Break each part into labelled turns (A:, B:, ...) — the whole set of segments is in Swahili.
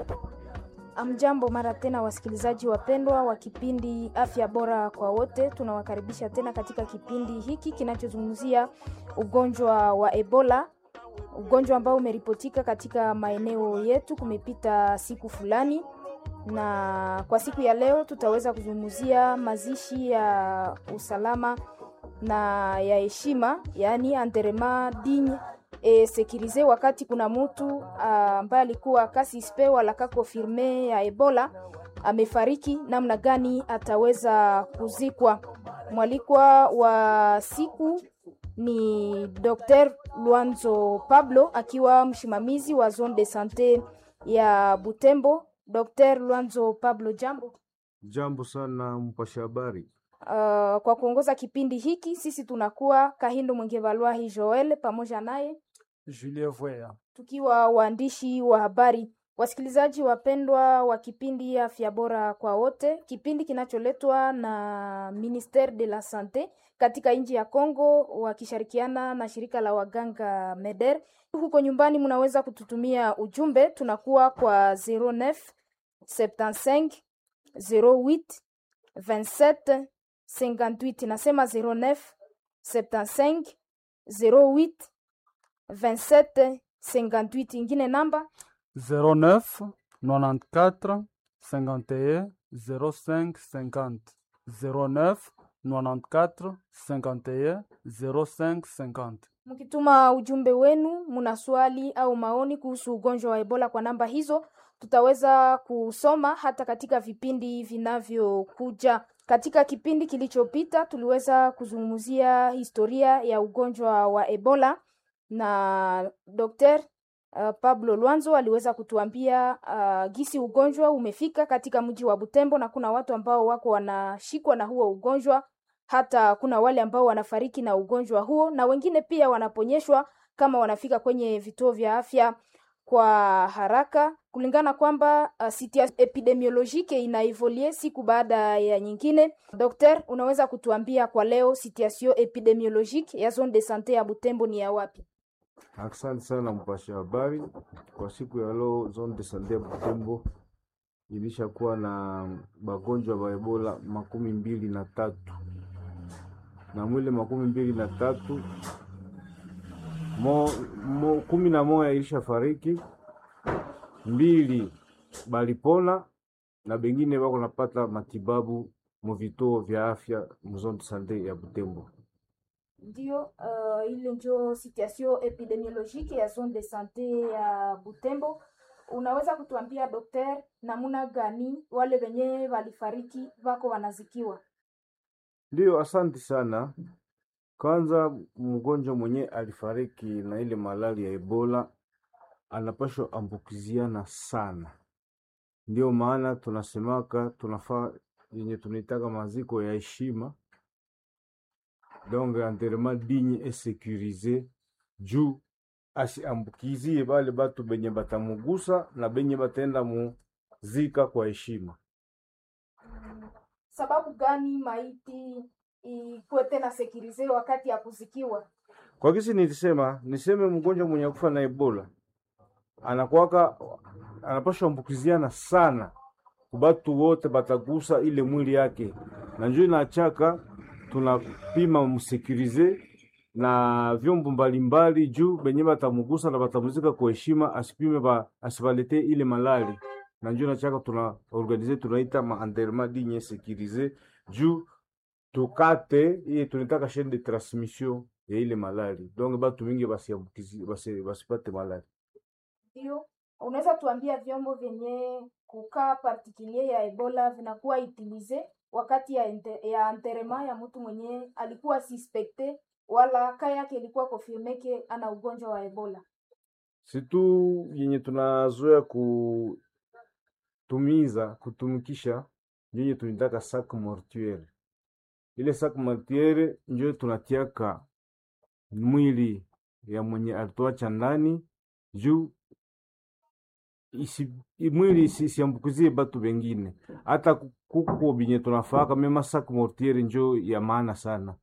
A: Amjambo mara tena, wasikilizaji wapendwa wa kipindi Afya Bora kwa Wote. Tunawakaribisha tena katika kipindi hiki kinachozungumzia ugonjwa wa Ebola, ugonjwa ambao umeripotika katika maeneo yetu. Kumepita siku fulani, na kwa siku ya leo tutaweza kuzungumzia mazishi ya usalama na ya heshima, yaani enterrement digne e, sekirize wakati kuna mtu ambaye alikuwa kasispe wala kakonfirme ya Ebola amefariki, namna gani ataweza kuzikwa. Mwalikwa wa siku ni Dr. Luanzo Pablo akiwa msimamizi wa zone de sante ya Butembo. Dr. Luanzo Pablo, jambo.
B: Jambo sana mpasha habari.
A: Uh, kwa kuongoza kipindi hiki sisi tunakuwa Kahindo Mwengevalwahi Joel pamoja naye
C: Julien Voya.
A: tukiwa waandishi wa habari. Wasikilizaji wapendwa wa kipindi Afya Bora kwa Wote, kipindi kinacholetwa na Ministere de la Sante katika nchi ya Kongo wakishirikiana na shirika la waganga MEDER. Huko nyumbani mnaweza kututumia ujumbe, tunakuwa kwa 09 75 08 27 58. Nasema 09 75 08 27 58. Ingine namba
C: 09 94 51 05 50 09 94 51 05 50.
A: Mkituma ujumbe wenu, muna swali au maoni kuhusu ugonjwa wa Ebola kwa namba hizo, tutaweza kusoma hata katika vipindi vinavyokuja. Katika kipindi kilichopita, tuliweza kuzungumzia historia ya ugonjwa wa Ebola na Dr. uh, Pablo Lwanzo aliweza kutuambia uh, gisi ugonjwa umefika katika mji wa Butembo na kuna watu ambao wako wanashikwa na huo ugonjwa hata kuna wale ambao wanafariki na ugonjwa huo na wengine pia wanaponyeshwa kama wanafika kwenye vituo vya afya kwa haraka, kulingana kwamba uh, situation epidemiologike inaevolue siku baada ya nyingine. Dokter, unaweza kutuambia kwa leo situation epidemiologique ya zone de sante ya Butembo ni ya wapi?
B: Asante sana mpasha habari. Kwa siku ya leo zone de sante ya Butembo ilishakuwa na bagonjwa ba Ebola makumi mbili na tatu na mwile makumi mbili na tatu mo, mo, kumi na moja ilisha fariki, mbili balipona na bengine bako napata matibabu mu vituo vya afya mu zone de sante ya Butembo.
A: Ndio, uh, ile ndio situation epidemiologique ya zone de sante ya Butembo. Unaweza kutuambia dokter, namuna gani wale wenye walifariki wako wanazikiwa?
B: Ndiyo, asante sana. Kwanza, mgonjwa mwenye alifariki na ile malali ya Ebola anapashwa ambukiziana sana, ndio maana tunasemaka tunafaa yenye tunaitaka maziko ya heshima, donc enterrement digne et sécurisé, juu asiambukizie bale batu benye batamugusa na benye batenda muzika kwa heshima.
A: Sababu gani maiti ikuwe tena sekirize wakati ya kuzikiwa?
B: Kwa kisi nilisema niseme mgonjwa mwenye kufa na Ebola anakwaka anapashwa ambukiziana sana kubatu wote batagusa ile mwili yake, na njoo inachaka tunapima msekirize na vyombo mbalimbali juu benye batamugusa na batamuzika kwa heshima, asipime ba, asibalete ile malali na njoo inachaka tuna organize tunaita ma enterrement digne sécurisé juu tukate iye tunataka chaîne de transmission ya ile malali, donc batu mingi basiambukizi basi, basipate malali.
A: Ndio, unaweza tuambia vyombo vyenye kukaa particulier ya Ebola vinakuwa utilize wakati ya, ente, ya enterrement ya mtu mwenye alikuwa suspecte wala ka yake ilikuwa confirmeke ana ugonjwa wa Ebola.
B: situ yenye tunazoea kutumiza kutumikisha yenye tunitaka sac mortuaire. Ile sac mortuaire njo tunatiaka mwili ya mwenye alituacha ndani juu isi, mwili isiambukizie batu bengine, hata kuko binye tunafaka mema sac mortuaire njo ya maana sana.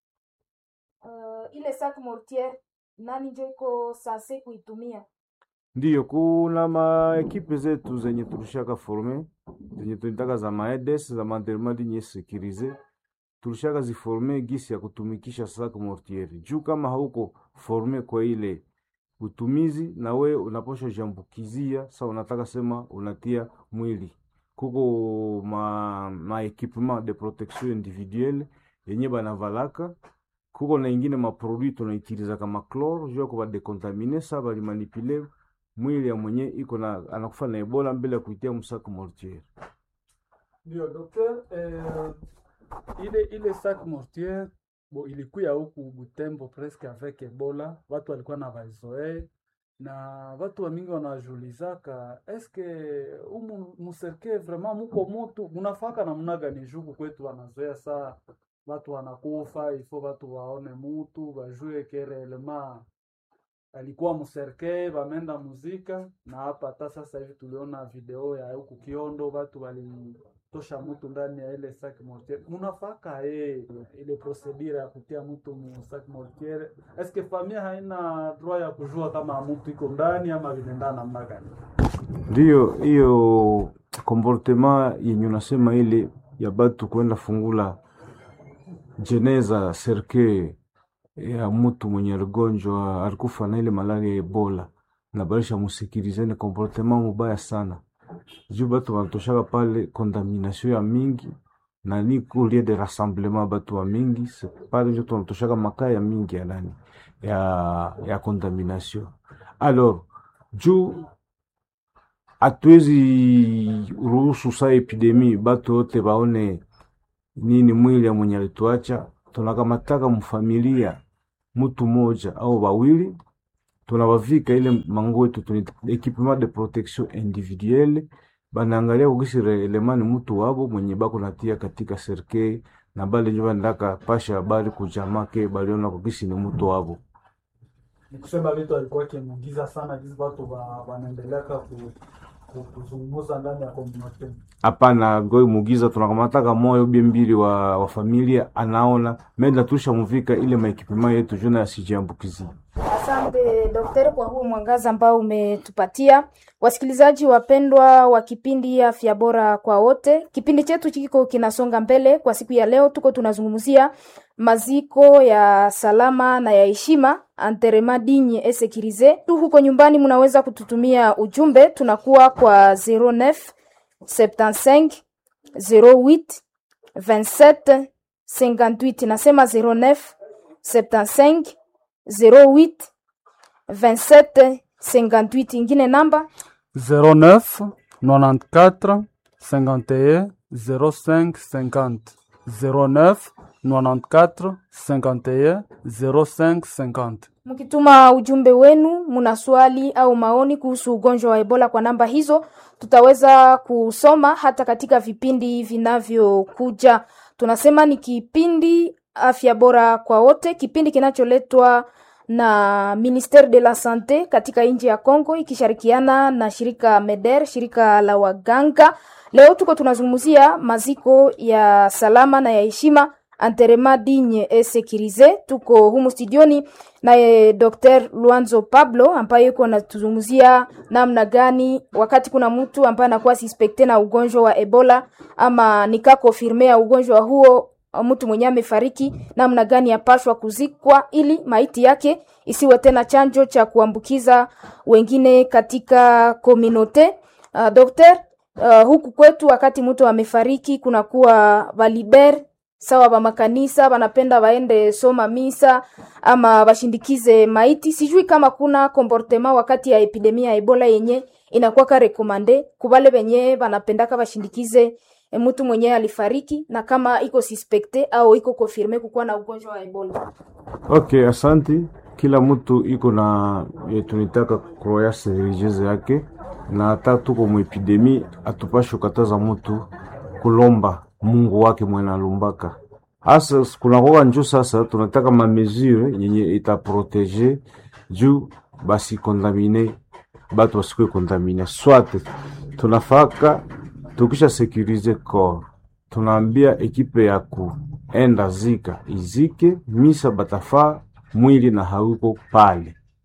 A: Uh, ile sac mortiere nani njo iko sanse kuitumia?
B: Ndiyo, kuna maekipe zetu zenye tulishaka forme zenye tulitaka za maedes za mandelema dinye sekirize tulishaka ziforme gisi ya kutumikisha sac mortiere. Juu kama hauko forme kwa ile utumizi, na we unaposha jambukizia sa unataka sema unatia mwili kuko ma, ma equipement de protection individuelle yenye banavalaka kuko na ingine maproduit tunaitiliza kama chlore juu ya kuba decontamine sa balimanipule mwili ya mwenye iko na anakufa na Ebola mbele ya kuitia msaku mortiere.
C: Ndio docteur, eh, ile ile sac mortier bo ilikuya huku Butembo presque avec Ebola, watu walikuwa na vaizoe na watu wa mingi wanajulizaka eske umu muserke vraiment muko mutu munafaka namna gani juku kwetu wanazoea saa watu wanakufa ifo watu waone mutu bajue kerelema alikuwa muserke bamenda muzika na hapa hata sasa hivi tuliona video ya huku Kiondo watu walitosha mtu ndani ya ile sac mortier. Munafaka eh ile procedure ya kutia mtu mu sac mortier, eske familia haina droit ya kujua kama mtu iko ndani ama vinaenda namna gani?
B: Ndiyo hiyo comportement yenye unasema ile ya batu kwenda fungula jeneza serke ya mtu mwenye aligonjwa alikufa na ile malaria ya Ebola na barisha musikilize, ni comportement mubaya sana juu batu wanatoshaka pale contamination ya mingi na ni kulie de rassemblement batu wa mingi se- pale njo tunatoshaka makaa ya mingi ya nani ya, ya contamination alors juu hatuwezi ruhusu saa epidemi batu wote baone nini mwili ya mwenye alituacha. Tunakamataka mfamilia mtu moja au bawili, tunawavika ile manguo yetu tuni equipement de protection individuelle, banaangalia kugisi elemani mtu wabo mwenye bako natia katika serkei na bale njo bandaka pasha habari kujamake baliona kugisi ni mtu wabo.
C: Ni kusema vitu alikuwa kimugiza sana jinsi watu wa- wanaendeleaka ku, ku, kuzungumza ndani ya community.
B: Hapana, goi mugiza tunakamataka moyo bie mbili wa, wa familia anaona menda tusha muvika ile maekipema yetu juna yasijiambukizi.
A: Asante daktari kwa huo mwangaza ambao umetupatia. Wasikilizaji wapendwa wa kipindi Afya Bora kwa Wote, kipindi chetu kiko kinasonga mbele. Kwa siku ya leo, tuko tunazungumzia maziko ya salama na ya heshima, enterrement digne et sécurisé. Tu huko nyumbani, mnaweza kututumia ujumbe, tunakuwa kwa 09 75 08 27 58. Nasema 09 75 08 27 58. Ingine namba
C: 09 94 51 05 50 09 94 51 05 50
A: Mkituma ujumbe wenu, muna swali au maoni kuhusu ugonjwa wa Ebola kwa namba hizo, tutaweza kusoma hata katika vipindi vinavyokuja. Tunasema ni kipindi afya bora kwa wote, kipindi kinacholetwa na Ministere de la Sante katika nchi ya Kongo ikishirikiana na shirika MEDER, shirika la waganga. Leo tuko tunazungumzia maziko ya salama na ya heshima enterrement digne et sécurisé. Tuko humu studioni naye Dr. Luanzo Pablo ambaye yuko anatuzungumzia namna gani wakati kuna mtu ambaye anakuwa suspecte na ugonjwa wa Ebola ama nika confirme ya ugonjwa huo mtu mwenye amefariki, namna gani yapashwa kuzikwa ili maiti yake isiwe tena chanjo cha kuambukiza wengine katika kominote. Uh, Dr. Uh, huku kwetu wakati mtu amefariki kunakuwa valiber sawa ba makanisa banapenda waende soma misa ama bashindikize maiti. Sijui kama kuna comportement wakati ya epidemia ya Ebola yenye inakuwa ka rekomande kubale benye banapendaka bashindikize e, mtu mwenye alifariki na kama iko suspecte au iko confirme kukuwa na ugonjwa wa Ebola.
B: Okay, asanti. Kila mtu iko na e, tunitaka croyance religieuse yake, na hata tuko muepidemi, atupashi kukataza mtu kulomba Mungu wake mwenye alumbaka. Hasa kunakuwa njo sasa tunataka ma mesure yenye itaprotege juu basi kontamine batu basikwe kontamine. Swate tunafaka tukisha securize corps, tunaambia ekipe ya kuenda zika izike misa batafaa mwili na hauko pale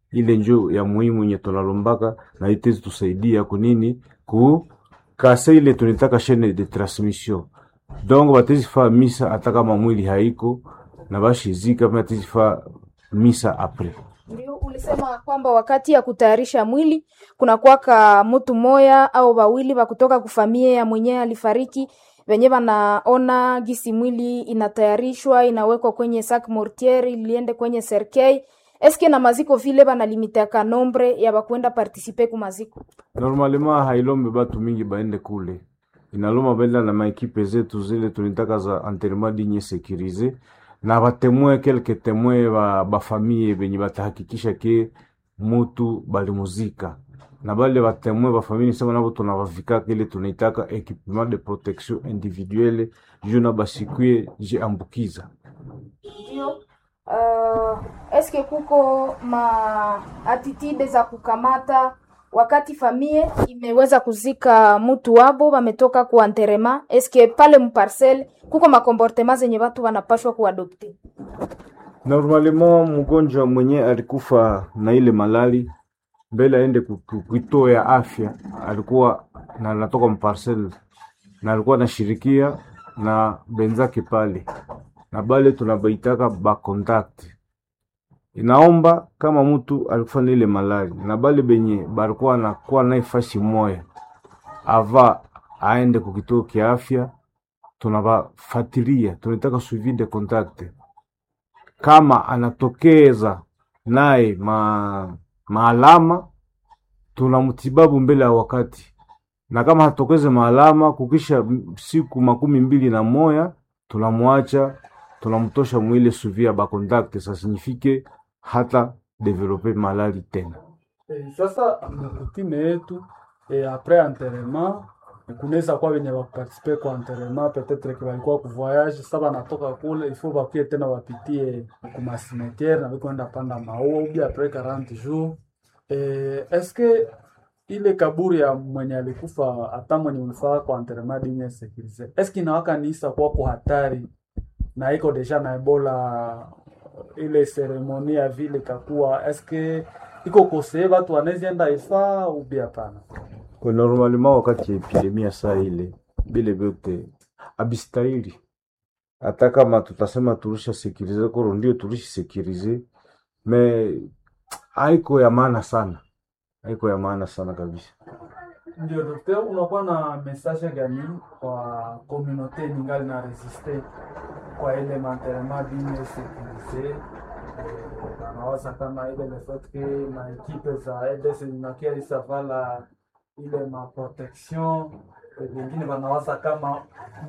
B: ile njo ya muhimu yenye tunalombaka na itezi tusaidia kunini ku kase ile tunitaka chaine de transmission donc batezifaa misa hata kama mwili haiko na bashizika batezifaa misa apres
A: Ndio ulisema kwamba wakati ya kutayarisha mwili kuna kwaka mtu moya au wawili wa kutoka kufamia ya mwenyewe alifariki, wenye wanaona gisi mwili inatayarishwa inawekwa kwenye sac mortiere iliende kwenye serkei. Eske na maziko vile banalimitaka nombre ya bakwenda participe ku maziko?
B: normalement hailombe batu mingi baende kule inaloma baenda na maekipe zetu zile tunitaka za enterrement digne sécurisé na batemwe kelke temwe ba bafamie benye batahakikisha ke mutu balimuzika na bale batemwe bafamie sema nabo tunabavikaka ile tunaitaka equipement de protection individuelle juu na basikuye jiambukiza
A: Ndio. Uh, eske kuko ma attitude za kukamata wakati famie imeweza kuzika mtu wabo wametoka kuanterema, eske pale mparcel kuko makomportema zenye watu wanapashwa kuadopte?
B: Normalement mgonjwa mwenye alikufa na ile malali mbele aende ku- ku- kituo ya afya, alikuwa na natoka mparcel na alikuwa anashirikia na benzake pale, na bale tunabaitaka ba contact. Inaomba kama mtu alikufa na ile malali na bale benye balikuwa nakuwa naye fasi moya ava aende ku kituo kia afya, tunabafatilia, tunataka suivi de contact kama anatokeza naye ma, maalama tunamtibabu mbele ya wakati, na kama hatokeze maalama kukisha m- siku makumi mbili na moya tunamwacha tunamtosha mwile suivi ya bakontakte sasinifike hata develope malali tena.
C: Eh, sasa mkutime yetu eh, apres enterrement kunaweza kuwa wenye wakupartisipe kwa enterrement peut-être que walikuwa kuvoyage sasa banatoka kule ifo bakuye tena wapitie kumasimetiere na bikwenda panda maua ubi apres 40 jours eh, eske ile kaburi ya mwenye alikufa hata mwenye ulifaa kwa enterrement digne sécurisé eske inawaka nisa kwako hatari na iko deja na ebola ile seremoni ya vile kakuwa eske iko kosee batu wanaezienda ifa ubi hapana
B: Kwa normalement wakati ya epidemia saa ile bile vyote abistahili, hata kama tutasema tulisha sekirize koro, ndio tulishi sekirize me haiko ya maana sana, haiko ya maana sana kabisa.
C: ndio dokter unakuwa na message gani kwa communauté ningali na resiste kwa ile manterema dine sécurisé anawaza kama ile le fait que maekipe za EDS zinakia isavala ile maprotection eh, wengine wanawaza kama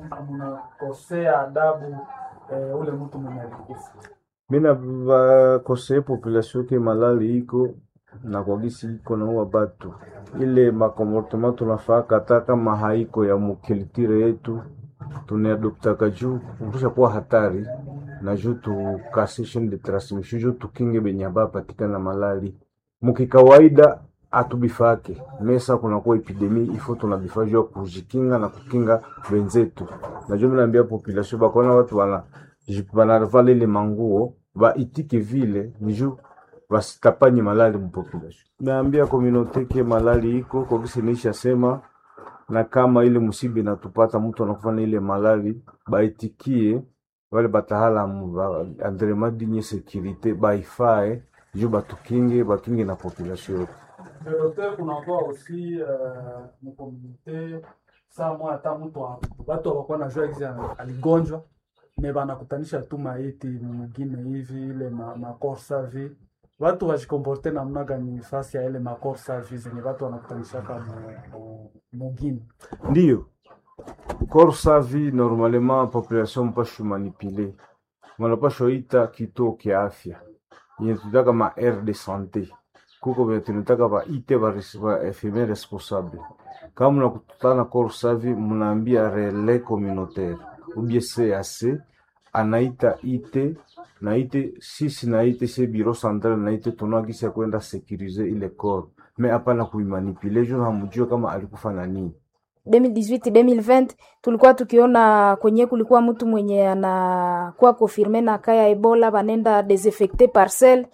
C: mnakosea adabu eh, ule mtu mwenye alikufa
B: Mina vakosee population ke malali iko na kwagisi iko naua batu ile makomportema tunafaka hata kama haiko ya mukilitire yetu tunaadoptaka juu kurusha kuwa hatari na juu tukase chaine de transmission juu tukinge benye bapatikana malali mukikawaida atubifake mesa kunakuwa epidemi ifo tunabifaa juu ya kujikinga na kukinga wenzetu na juu minaambia population bakona watu wana banavala ile manguo baitike vile ni juu basitapanye malali mupopulation. Naambia komunote ke malali iko kokisi nisha sema, na kama ile musiba inatupata mtu anakufa na ile malali, baitikie wale batahalamu ba andrema dinye sekirite baifae juu batukinge bakinge na population yote.
C: Le docteur kunakuwa aussi uh, mukomunite saa moya hata mtu wa- watu hawakuwa najua gizi ali- aligonjwa me banakutanisha tu maiti mwingine hivi ile ma, makorsa vi watu wajikomporte namna gani fasi ya ile makorsa vi zenye watu wanakutanishaka mu- mu- mugini
B: Ndiyo corps savi normalement population mpashu manipule mwanapashwa ita kituo kia afya yenye tutaka ma aire de sante kuko venye tunataka baite ba res- ba infirmier responsable kama mnakutana corps savi mnaambia relais communautaire ubie CAC anaita ite na ite sisi na ite se bureau central na ite tunagisa kwenda sécuriser ile corps mais hapana kuimanipule juu hamjue kama alikufa na nini
A: 2018 2020 tulikuwa tukiona kwenye kulikuwa mtu mwenye anakuwa confirme na kaya Ebola, banenda desinfecte parcel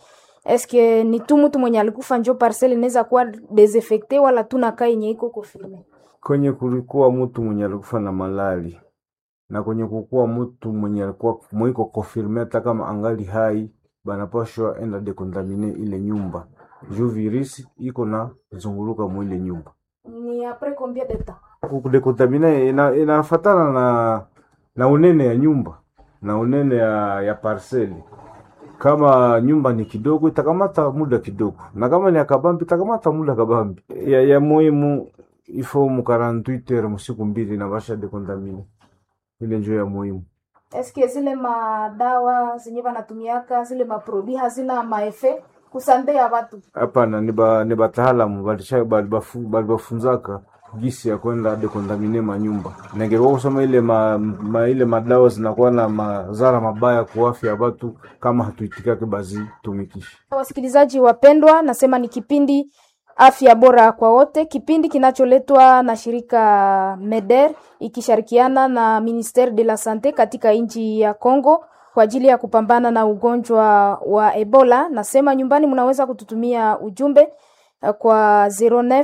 A: eske ni tu mtu mwenye alikufa njo parcelle inaweza kuwa desinfecte wala tu nakaa yenye iko confirme
B: kwenye kulikuwa mtu mwenye alikufa na malali na kwenye kukuwa mtu mwenye alikuwa mwiko confirme hata kama angali hai banapashwa enda dekontamine ile nyumba juu virisi iko na zunguluka mwile nyumba
A: ni apres combien de temps
B: kudekontamine ina, inafatana na na unene ya nyumba na unene ya, ya parceli kama nyumba ni kidogo itakamata muda kidogo, na kama ni akabambi itakamata muda kabambi. Ya, ya muhimu ifo mu 48 heures musiku mbili na basha dekontamine, ile njo ya muhimu.
A: eske zile madawa zenye banatumiaka zile maprodi hazina maefe kusambea watu
B: Hapana, ni ba ni bataalamu balisha balibafu- balibafunzaka gisi ya kwenda dekontamine manyumba. Ningekuwa kusema ile ma, ma, ile madawa zinakuwa na madhara mabaya kwa afya ya watu kama hatuitikake bazitumikishe.
A: Wasikilizaji wapendwa, nasema ni kipindi afya bora kwa wote, kipindi kinacholetwa na shirika MEDER ikishirikiana na Ministere de la Sante katika nchi ya Congo kwa ajili ya kupambana na ugonjwa wa Ebola. Nasema nyumbani mnaweza kututumia ujumbe eh, kwa 09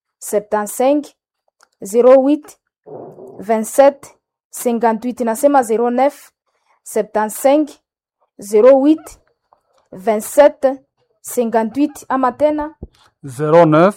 A: 75 08 27 58. Nasema 09 75 08 27 58 ama tena
C: 09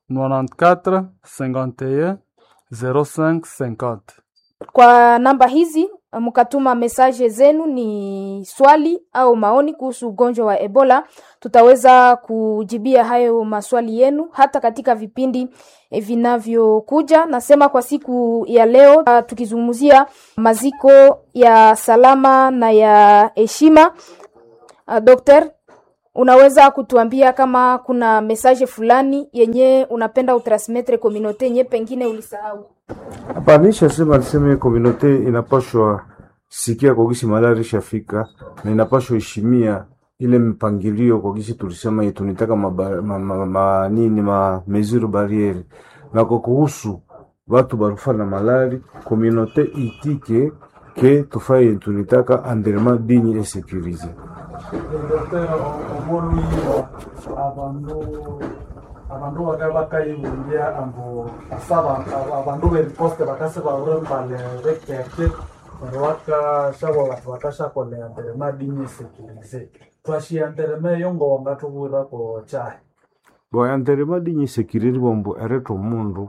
C: 94 51 05 50.
A: kwa namba hizi mkatuma mesaje zenu, ni swali au maoni kuhusu ugonjwa wa Ebola. Tutaweza kujibia hayo maswali yenu hata katika vipindi eh, vinavyokuja. Nasema kwa siku ya leo uh, tukizungumzia maziko ya salama na ya heshima. Uh, Dokter, unaweza kutuambia kama kuna mesaje fulani yenye unapenda utransmettre communauté yenye pengine ulisahau?
B: Hapana, nishasema niseme komunote inapashwa sikia kwa gisi malari ishafika na inapashwa heshimia ile mpangilio kwa gisi tulisema yetu nitaka maba, ma, ma, ma, nini ma mesure barriere na kwa kuhusu watu barufa na malari komunote itike ke tufaye tunitaka environnement digne et sécurisé.
C: Dr. omolu abandu abandu baka bakayibulya ambu asaba abandu beriposte bakase baure mbale bekeke neryo bakashaba batu bakashakolera nderema dinye sekirize twashiya nderema eyo ngonga tubwirako kyahi
B: Bo environnement digne et sécurisé bombo ereto mundu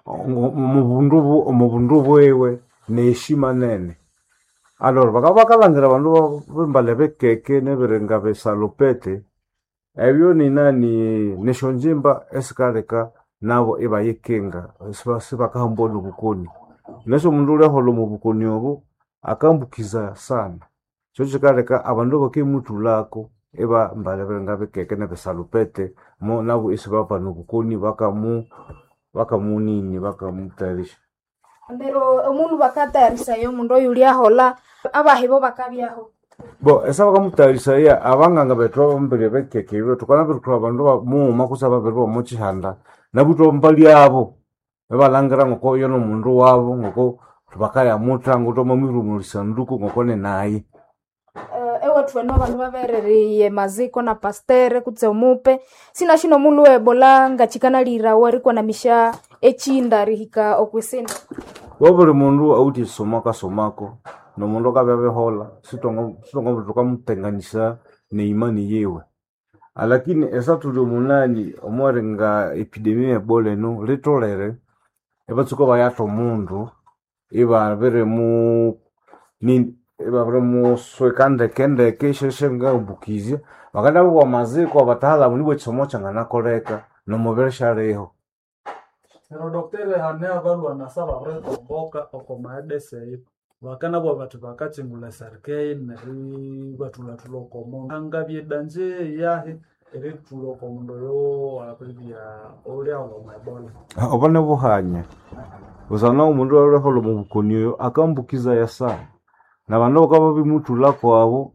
B: omubundu bu- omubundu bwewe neheshima nene alor baka bakalangira bandu ba- bembale bekeke nebirenga besalopete ebyo ni nani nesho njimba esikaleka nabo ibayekenga siba- sibakahambona obukoni neso mundu uliahola mu bukoni obo akambukiza sana kyo kikaleka abandu bakemutulako iba mbale birenga bekeke nebisalopete mo nabo isibapana obukoni bakamu bakamunini bakamutayarisha
A: ndero omundu bakatayarisa yo mundu oyo uliahola abahibo bakabyaho
B: bo esa bakamutayarisha iya abanganga betu abambere bekeke ibyo tukana birutura abandu bamuuma kusa babiri bomuchihanda nabuto mbali abo bebalangira ngoko yo nomundu wabo ngoko bakayamuta ngoto mamwirumulisa nduku ngoko ne naye
A: uh, ewe tweno abandu babereriye maziko na pastere kutse omupe sina shino mulu ebola ngachikanalira warikwa na misha echinda rihika okwesenda
B: wo buli mundu auti somako asomako nomundu akabyabehola sitongo tukamutenganisa neimani yewe alakini esa tuli omunani omwari nga epidemia ebola eno litolere ebatsuka bayata omundu ibabire mu nini ibabire musweka ndeke ndeke sheshe ngabukizya bakanda bwa maziko abataalamu nibwe chisomo changanakoleka nomubiri shaliho
C: neryo doktore hane abalwa nasa babiretomboka oko maedese eyo bakana bwa batu bakachingula serikei neri batulatula oko mundu anga byedanje yahi eritula oko mundu oyo abibya oliahola omwebola
B: oba nebuhanya busana omundu alihola mubukoni oyo akambukiza ya sana na bandu bakaba bimutulako abo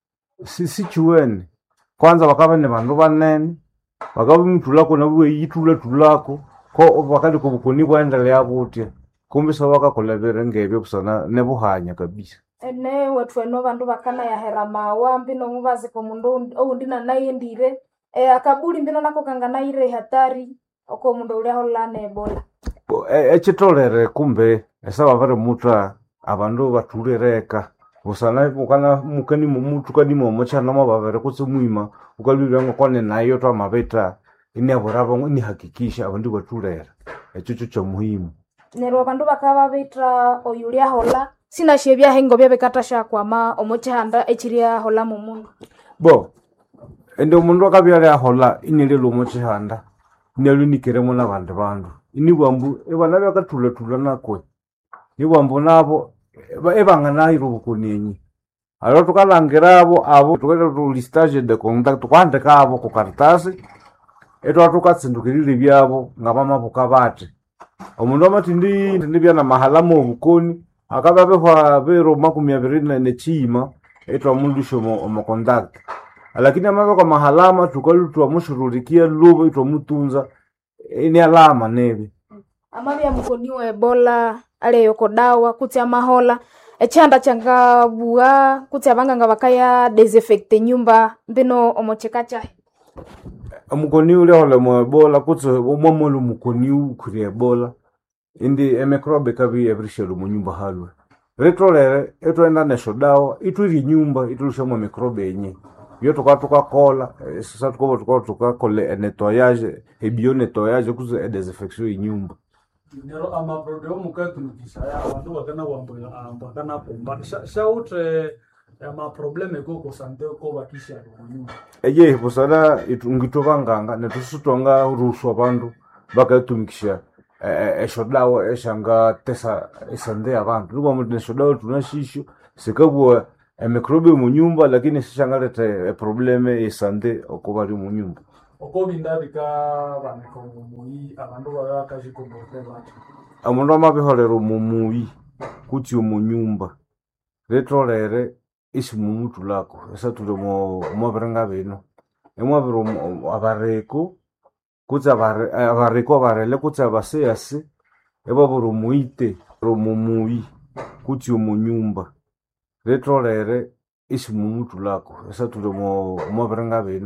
B: si sichiwene kwanza bakaba ne bandu banene bakaba bimutulako nabo beyitulatulako ko bakali kubukoni bwaendelea butya kumbi sa bakakola bire ngebyo busana nebuhanya kabisa
A: ene wetweno bandu bakana yahera mawa mbino mubaziko mundu oundi nanaye ndire e, akabuli mbino nako kanganaire hatari oko mundu ulia holana ebola
B: Bo, e- echitolere kumbe esaba bari muta abandu batulireka busana ukana mukani mumutu kani momochana mababere kutse mwima ukalwira kwane nayo twamabeta iniaburabo inihakikisha abandu batulera echo cho cha muhimu
A: neryo abandu bakaba bitra oyulia hola sinashe byahengo byabekatasha kwama omochihanda echiria hola mu mundu
B: bo ende omundu akabyala ahola inililo mochihanda inalunikiremo nabandi bandu inibwambu ebana byakathulatula nakwe nibwambu nabo eba- ebanganaira obukonenyi alo tukalangirabo abo tukaita tulistage de contact tukwandika abo ku karitasi etwa tukatsindukirire byabo ngabamabuka bati omundu amatindi ndi byana mahalamu obukoni akababehwa bero makumi abiri ne- nechiima etwa mundu shomo omocontact lakini amave kwa mahalama tukalu twamushururikia lubo itwamutunza ini alama nebe
A: amabya mukoniwa ebola aleyoko dawa kutsi amahola echihanda changabua kutsi abanganga bakaya desinfecte nyumba mbino omocheka chahe
B: omukoni ule hole mu ebola kutse omwamolu mukoni ukuri ebola indi emikrobe kabi ebirishelu munyumba halwe ritolere etwenda nesho dawa itwiri nyumba itulushamu emikrobe enye byo tuka tukakola eh, sasa tukoba tuka tukakola enetoyage ebio netoyage kutse edesinfection enyumba
C: nero amaproduit omukatumikisha ya abandu bakana bakana pomba shautre amaprobleme koko sante ko bakisha kunyumba
B: eye busana ngito banganga netusutonga ruswa bandu bakatumikisha eh, esho dawa eshanga tesa esande abantu lubwa nesho dawa tunashisho sikabwa emikrobe munyumba lakini sishangalete eprobleme esande okubali munyumba
C: oko binda bika baneka omumuyi abandu babakashikombote bati
B: omundu amabiholera omumuyi kuti omunyumba ritolere isi mumutu lako esatule mwabiringa bino emwabiri omu- abareko kutsi abare- abareko abarele kutsi abaseyasi ebabiri omuite omumuyi kuti omunyumba ritolere isi mumutu lako esatule mwabiringa bino